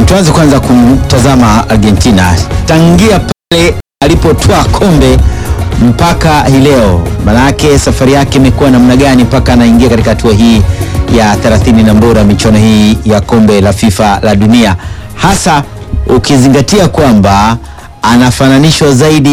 tuanze kwanza kumtazama Argentina tangia pale alipotwaa kombe mpaka hii leo, manake safari yake imekuwa namna gani mpaka anaingia katika hatua hii ya 30 na bora michuano hii ya kombe la FIFA la dunia, hasa ukizingatia kwamba anafananishwa zaidi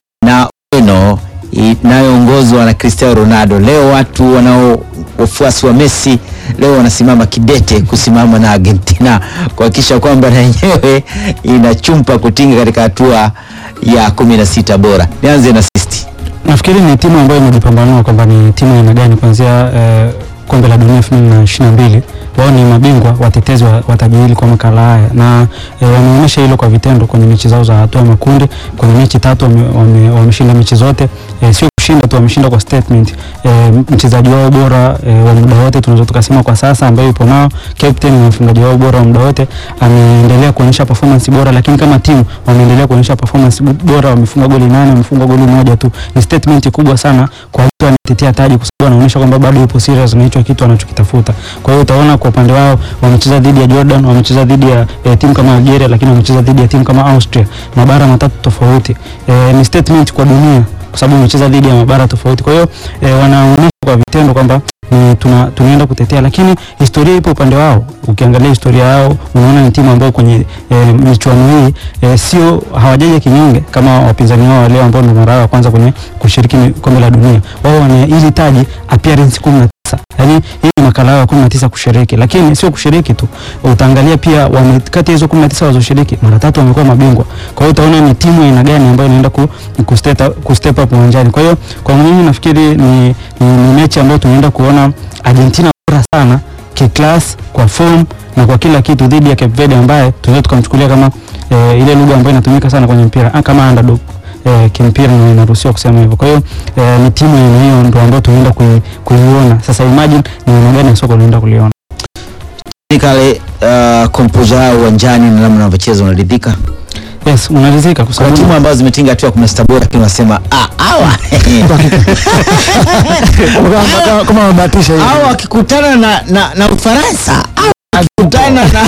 na Ureno inayoongozwa na Cristiano Ronaldo. Leo watu wanao wafuasi wa Messi leo wanasimama kidete kusimama na Argentina kuhakikisha kwamba na yenyewe inachumpa kutinga katika hatua ya kumi na sita bora. Nianze na Sisti. Nafikiri ni timu ambayo imejipambanua kwamba ni timu aina gani kuanzia eh, kombe la dunia 2022 wao ni mabingwa watetezi wa, wa taji hili kwa makala haya na eh, wameonyesha hilo kwa vitendo kwenye mechi zao za hatua ya makundi. Kwenye mechi tatu wameshinda wame, wame mechi zote eh, sio kushinda tu, wameshinda kwa statement. Eh, mchezaji wao bora eh, wa muda wote tunaweza tukasema kwa sasa ambaye yupo nao captain na mfungaji wao bora wa muda wote ameendelea kuonyesha performance bora, lakini kama timu wameendelea kuonyesha performance bora, wamefunga goli nane, wamefunga goli moja tu. Ni statement kubwa sana kwa mtu anatetea taji, kwa sababu anaonyesha kwamba bado yupo serious na hicho kitu anachokitafuta. Kwa hiyo utaona kwa upande wao wamecheza dhidi ya Jordan, wamecheza dhidi ya eh, timu kama Algeria, lakini wamecheza dhidi ya timu kama Austria, mabara matatu tofauti. Eh, ni statement kwa dunia kwa sababu wamecheza dhidi ya mabara tofauti. Kwa hiyo eh, wanaonyesha kwa vitendo kwamba ni tuna, tunaenda kutetea, lakini historia ipo upande wao. Ukiangalia historia yao unaona ni timu ambayo kwenye e, michuano hii e, sio hawajaja kinyonge kama wapinzani wao leo ambao ndio mara yao ya kwanza kwenye kushiriki kombe la dunia. Wao wana hili taji appearance 19 Yaani hii ni makala yao ya 19 kushiriki, lakini sio kushiriki tu. Utaangalia pia wame, kati ya hizo 19 walizoshiriki mara tatu wamekuwa mabingwa. Kwa hiyo utaona ni timu aina gani ambayo inaenda ku, ku, step, ku step up uwanjani. Kwa hiyo kwa mimi nafikiri ni, ni, ni mechi ambayo tunaenda kuona Argentina bora sana kiclass, kwa form na kwa kila kitu dhidi ya Cape Verde ambaye tunaweza tukamchukulia kama e, ile lugha ambayo inatumika sana kwenye mpira kama underdog e, kimpira na inaruhusiwa kusema hivyo. Kwa hiyo e, ni timu yenye hiyo ndio ambayo tunaenda kuiona. Sasa imagine ni aina gani ya soka tunaenda kuliona. Kale uh, kompoza yao uwanjani na namna wanavyocheza unaridhika? Yes, unaridhika kwa sababu timu ambazo zimetinga hatua ya 16 bora lakini wanasema ah hawa kama wabahatisha hivi. hawa wakikutana na na, na Ufaransa akikutana na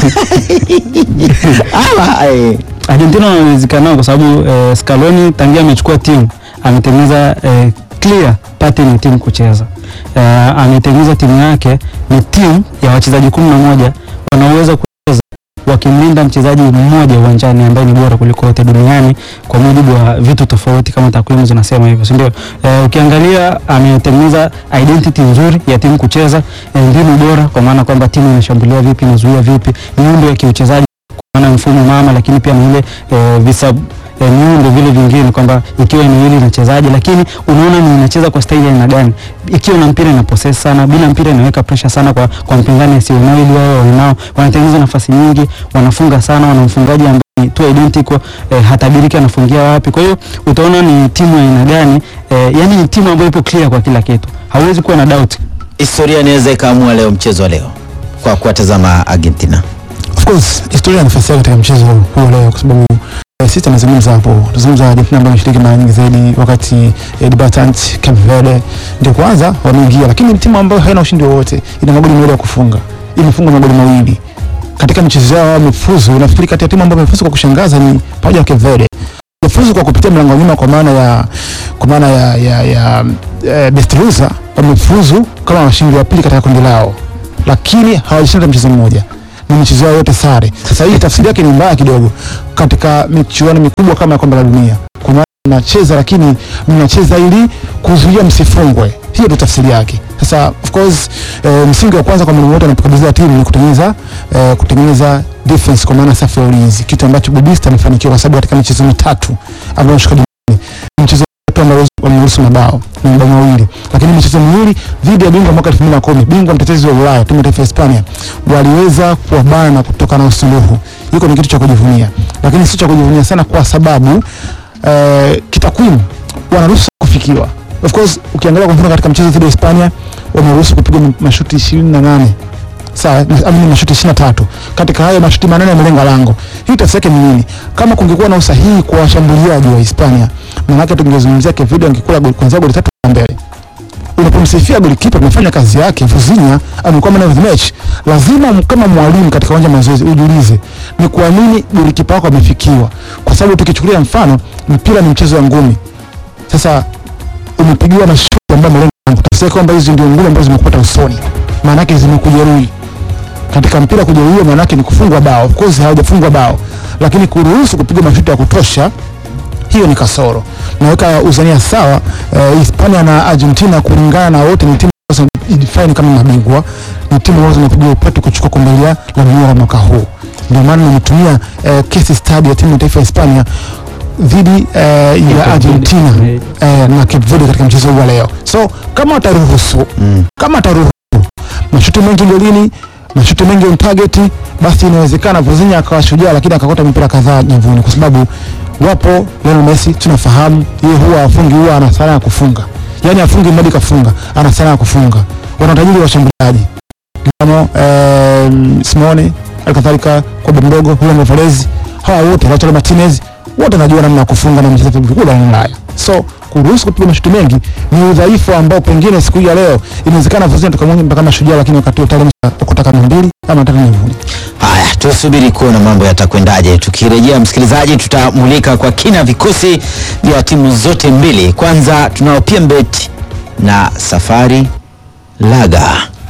hawa eh. Argentina wanawezekana nao kwa sababu eh, Scaloni tangia amechukua timu ametengeneza eh, clear pattern ya timu kucheza. Uh, ametengeneza timu yake ni timu ya wachezaji kumi na moja wanaoweza kucheza wakimlinda mchezaji mmoja uwanjani ambaye ni bora kuliko wote duniani kwa mujibu wa vitu tofauti kama takwimu zinasema hivyo, si ndio? Uh, ukiangalia ametengeneza identity nzuri ya timu kucheza, mbinu bora kwa maana kwamba timu inashambulia vipi, inazuia vipi, miundo ya kiuchezaji kwa maana mfumo mama, lakini pia na ile uh, visa E, miundo vile vingine kwamba ikiwa ni hili inachezaje, lakini unaona ni inacheza kwa staili aina gani. Ikiwa na mpira ina possess sana, bila mpira inaweka pressure sana kwa kwa mpinzani asiye nao, ili wao wanao wanatengeneza nafasi nyingi, wanafunga sana, wana mfungaji ambaye ni tu identical e, hatabiriki anafungia wapi. Kwa hiyo utaona ni timu aina gani e, yani ni timu ambayo ipo clear kwa kila kitu, hauwezi kuwa na doubt. Historia inaweza ikaamua leo mchezo wa leo kwa kuwatazama Argentina. Of course historia nafasi yake katika mchezo huu leo kwa sababu sisi tunazungumza hapo, tunazungumza Argentina ambayo imeshiriki mara nyingi zaidi, wakati eh, debutant Cape Verde ndio kwanza wameingia, lakini ni timu ambayo haina ushindi wowote, ina magoli mawili ya kufunga, imefunga magoli mawili katika michezo yao, wamefuzu. Nafikiri kati ya timu ambayo imefuzu kwa kushangaza ni pamoja na Cape Verde, imefuzu kwa kupitia mlango nyuma, kwa maana ya kwa maana ya ya, ya eh, best loser, wamefuzu kama washindi wa pili katika kundi lao, lakini hawajashinda mchezo mmoja ni michezo yao yote sare. Sasa hii tafsiri yake ni mbaya kidogo katika michuano mikubwa kama ya kombe la dunia. Kwa maana mnacheza lakini mnacheza ili kuzuia msifungwe, hiyo ndio tafsiri yake. Sasa of course e, msingi wa kwanza kwa mwalimu wote anapokabidhiwa timu ni kutengeneza e, kutengeneza defense kwa maana safu ya ulinzi, kitu ambacho Bobista amefanikiwa kwa sababu katika michezo mitatu ambayo ameshika duniani mchezo ambao wameruhusu mabao na mabao mawili, lakini michezo miwili dhidi ya bingwa mwaka 2010 bingwa mtetezi wa Ulaya timu ya taifa ya Hispania waliweza kuwabana kutoka na usuluhu. Hiko ni kitu cha kujivunia, lakini sio cha kujivunia sana kwa sababu eh, kitakwimu wanaruhusu kufikiwa. Of course ukiangalia kwa mfano katika mchezo dhidi ya Hispania wameruhusu kupiga mashuti 28 sawa, amini mashuti 23. Katika hayo mashuti manane yamelenga lango. Hii tafsiri yake ni nini? Kama kungekuwa na usahihi kwa washambuliaji wa Hispania, maana yake tungezungumzia Cape Verde angekula goli kwanza goli tatu mbele. unapomsifia golikipa amefanya kazi yake, Vuzinya amekuwa man of the match, lazima m- kama mwalimu katika uwanja wa mazoezi ujiulize ni kwa nini golikipa wako amefikiwa, kwa sababu tukichukulia mfano mpira ni mchezo wa ngumi. Sasa umepigiwa mashuti ambayo malengo yangu, tafsiri kwamba hizi ndio ngumi ambazo zimekupata usoni, maana yake zimekujeruhi katika mpira kujeruhiwa maana yake ni kufungwa bao. Of course hawajafungwa bao, lakini kuruhusu kupiga mashuti ya kutosha, hiyo ni kasoro. Naweka uzania sawa eh, Hispania na Argentina kulingana na wote ni timu ambazo define kama mabingwa, ni timu ambazo zinapiga upatu kuchukua kombe la la dunia la mwaka huu. Ndio maana nimetumia eh, case study ya timu ya taifa ya Hispania dhidi eh, ya Argentina eh, na Cape Verde katika mchezo huu wa leo. So kama wataruhusu Mm. kama wataruhusu mashuti mengi golini, mashuti mengi on target, basi inawezekana Vozinha akawa shujaa, lakini akakota mipira kadhaa nyavuni, kwa sababu wapo Lionel Messi tunafahamu, yeye huwa afungi, huwa ana sanaa ya kufunga, yani afungi mradi kafunga, ana sanaa ya kufunga. Wana utajiri wa washambuliaji kama eh, Simone alikadhalika Kobe mdogo, Julian Alvarez, hawa wote Lautaro Martinez wote wanajua namna ya kufunga na mchezo vikubwa barani Ulaya. So kuruhusu kupiga mashuti mengi ni udhaifu ambao pengine siku hii ya leo inawezekana Vozinha tukamwona mpaka kama shujaa, lakini wakati tayari kutaka na mbili ama tatu nyavuni. Haya, tusubiri kuona mambo yatakwendaje. Tukirejea msikilizaji, tutamulika kwa kina vikosi vya timu zote mbili. Kwanza tunao PMbet na Safari Laga.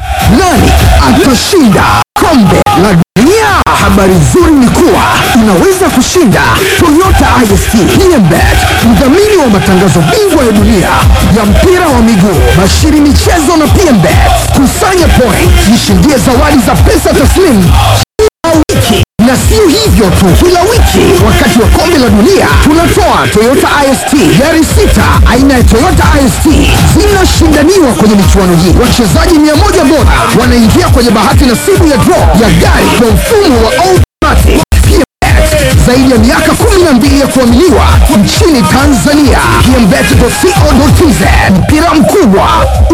Nani atashinda kombe la dunia? Habari nzuri ni kuwa unaweza kushinda Toyota IST PMBet, mdhamini wa matangazo bingwa ya dunia ya mpira wa miguu, bashiri michezo na PMBet. Kusanya point, jishindie zawadi za pesa taslimu kila wiki na sio hivyo tu, kila wiki wakati wa kombe la dunia tunatoa Toyota IST gari sita aina ya Toyota IST zinashindaniwa kwenye michuano hii. Wachezaji mia moja bora wanaingia kwenye bahati nasibu ya draw ya gari kwa mfumo wa automatic. PMBet, zaidi ya miaka 12 ya kuaminiwa nchini Tanzania. PMBet.co.tz mpira mkubwa